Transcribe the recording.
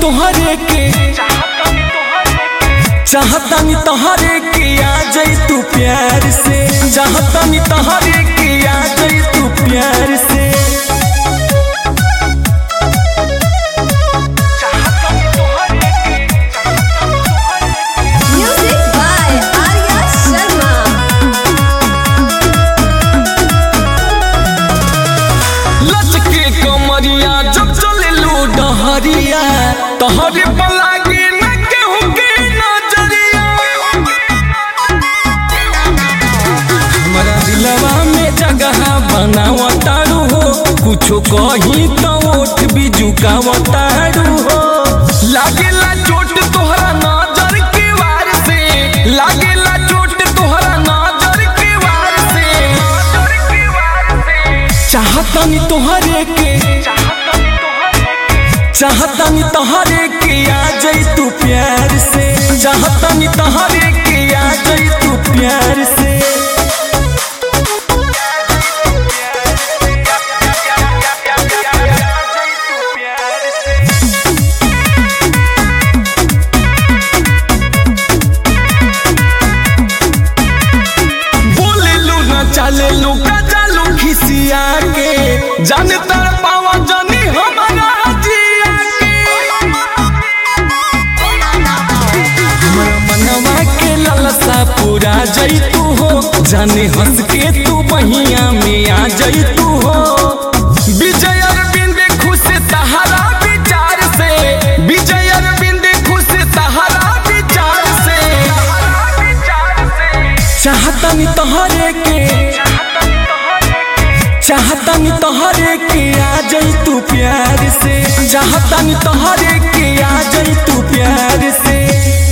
तोहरे के चाहतानी तोहरे के आ जाई तू प्यार से चाहतानी तोहरे के आ जाई तू प्यार से Music by Arya Sharma. लचके कमरिया जब चले लो डहरिया तोहरे पर लागे न केहू के नजरिया हमरा दिलवा में जगह बनावतारू हो कुछो कही तो ओठ भी झुकावतारू हो लागेला चोट तोहरा नजर के वार से लागेला चोट तोहरा नजर के वार से चाहतानी तोहरे के चाहतानी तोहरे के आ जाई तू प्यार से चाहतानी तोहरे के आ जाई तू प्यार से बोले लू ना चले लू का चालू खिसिया के जान तर पावा जानी हमारा जिया के हमरा मनवा के ललसा पूरा जई तू हो जाने हंस के तू बहिया में आ जई तू हो विजय अरविंद खुश सहारा विचार से विजय अरविंद खुश सहारा विचार से चाहतानी तोहरे के चाहतानी तोहरे के आ जाई तू प्यार से चाहतानी तोहरे के आ जाई तू प्यार से